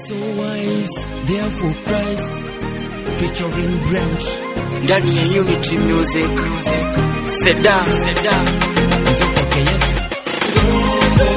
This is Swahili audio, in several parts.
So wise, therefore Christ, featuring Branch. ndani ya Unity Music. Seda, Seda. Njoo kwake Yesu.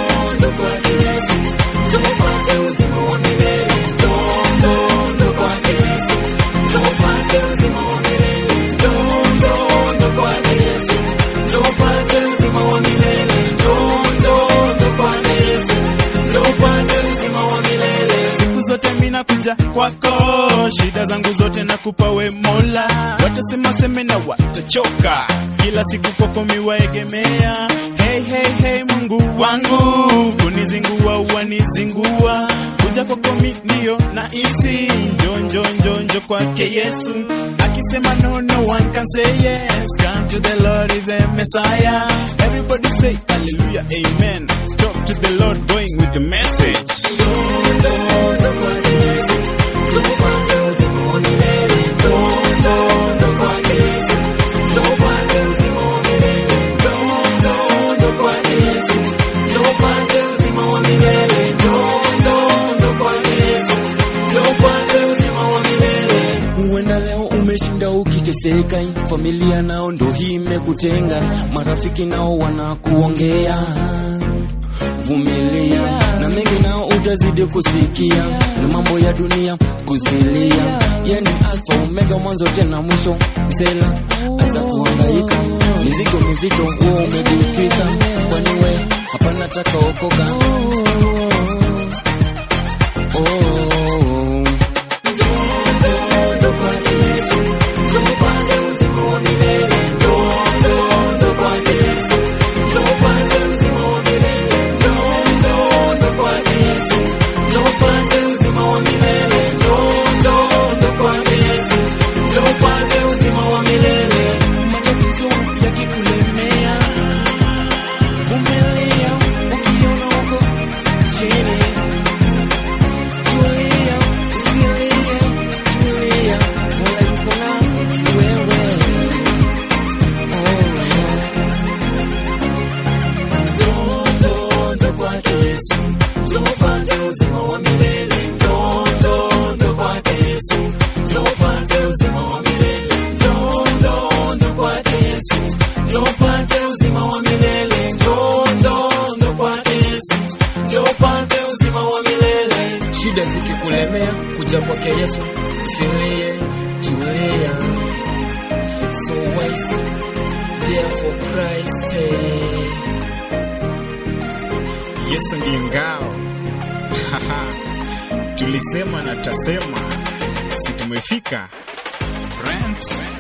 siku zote mina kuja kwako, shida zangu zote nakupa we Mola. Watasema seme na watachoka, kila siku kwako miwaegemea. Hey, hey, hey, Mungu wangu, kunizingua wanizingua, kuja kwako mi ndio na isi njo njo njo njo kwake Yesu, akisema no no one can say yes. Come to the Lord is the Messiah. Everybody say hallelujah, amen. Talk to the Lord, going with the message. Huenda leo umeshinda ukiteseka, familia nao ndo hii imekutenga, marafiki nao wanakuongea. Vumilia na mengi nao utazidi kusikia, na mambo ya dunia kuzilia. Yani alfa omega, mwanzo tena mwisho. Msela acha kuhangaika, mizigo mizito wewe umejitwika, kwani we hapana taka okoka. Oh. matatizo yakikulemea, vumilia ukiona uko chini, tulia, usilie, tulia, Mola yuko na wewe. Oh, njoo, njoo kwake Yesu, njoo upate uzima wa milele, njoo, njoo, njoo kwake Yesu, njoo upate uzima wa milele, njoo, njoo, njoo kwake Yesu, njoo upate uzima wa milele, njoo, njoo, njoo kwake Yesu, njoo upate uzima wa milele. Shida zikikulemea, kuja kwake Yesu, usilie, tulia. So wise, therefore Christ. eh. Yesu ndiye ngao. Tulisema na tasema, si tumefika. Brent